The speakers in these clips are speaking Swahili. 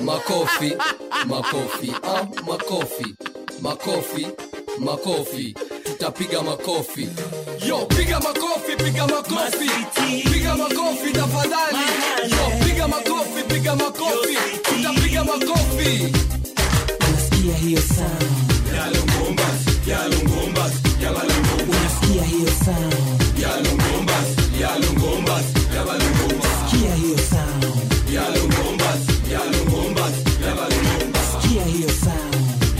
makofi makofi ah, makofi makofi makofi tutapiga makofi yo piga makofi piga makofi piga makofi tafadhali yo piga makofi piga makofi tutapiga makofi unasikia hiyo sound unasikia hiyo sound sikia hiyo sound sikia hiyo sound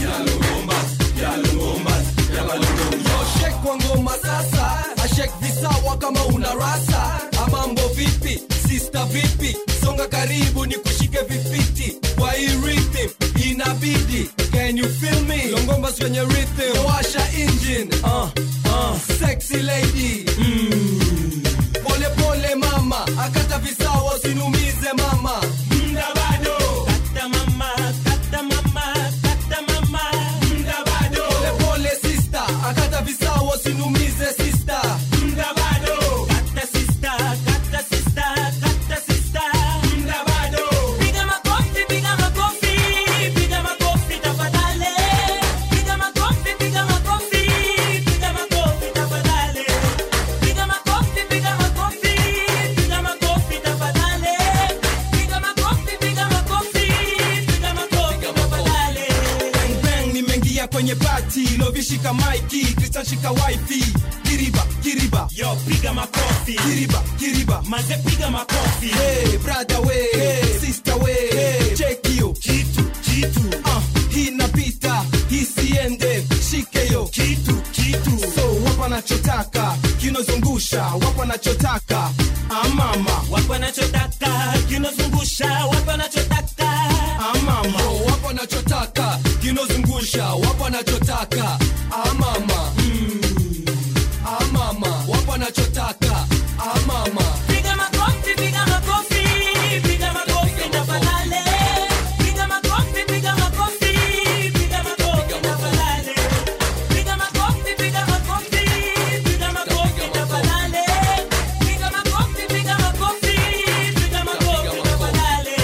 shek kwa ngoma sasa ashek visawa kama una rasa amambo vipi sista vipi songa karibu ni kushike vifiti kwa hii rhythm inabidi can you feel me longomba kwenye rhythm washa engine uh, uh, sexy lady mm. pole pole mama akata visawa usinumize mama mda bado Kata mama, kata mama, kata mama. mda bado pole pole sister akata visawa usinumize sister mda bado Kata sister, kata sister, kata sister. mda bado Piga makofi, piga makofi, piga makofi tafadhali. Piga makofi, piga makofi, piga makofi tafadhali. Piga makofi, piga makofi, piga makofi tafadhali. Piga makofi, piga makofi, piga makofi tafadhali. bang bang nimeingia kwenye pati lovishika maiki kristan shika wifi kiriba kiriba Yo, piga makofi. kiriba kiriba Maze piga makofi. hey, brother we hey, sister we hey, check hiyo Kitu, kitu, uh, hii napita hii siende shike yo kitu, kitu. so wapa nachotaka kinozungusha wapa nachotaka amama Wapo wanachotaka, kinozungusha, wapo wanachotaka. amama wapo wanachotaka kinozungusha wapo wanachotaka amama mm. amama wapo wanachotaka amama Piga makofi, piga makofi, piga makofi tafadhali. Piga makofi, piga makofi, piga makofi tafadhali. Piga makofi, piga makofi, piga makofi tafadhali. Piga makofi, piga makofi, piga makofi tafadhali.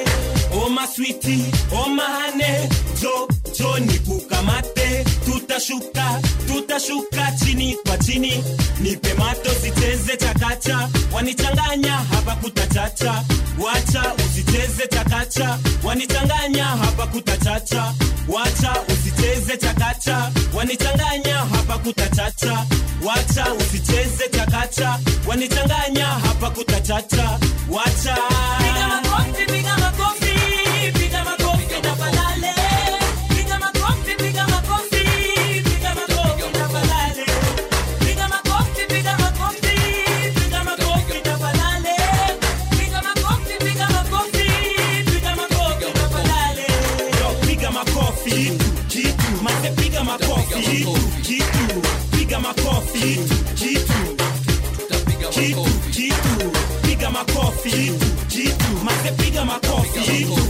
Oh my sweetie, oh my honey, jo jo nikukamate, tutashuka tutashuka chini kwa chini, nipe mato sicheze chakacha, wanichanganya hapa kutachacha, wacha usicheze chakacha, wanichanganya hapa kutachacha, wacha usicheze chakacha, wanichanganya hapa kutachacha, wacha usicheze chakacha, wanichanganya hapa kutachacha, wacha piga makofi, piga makofi, piga makofi tafadhali. Piga makofi, piga makofi, piga makofi tafadhali. Piga makofi, piga makofi, piga makofi tafadhali. Piga makofi, piga makofi, piga makofi tafadhali. Yo, piga makofi, kitu, kitu. Mase piga makofi, kitu, kitu. Piga makofi, kitu, kitu. tutapiga Kitu, makofi kitu. Piga makofi, kitu, kitu. Mase piga makofi, kitu,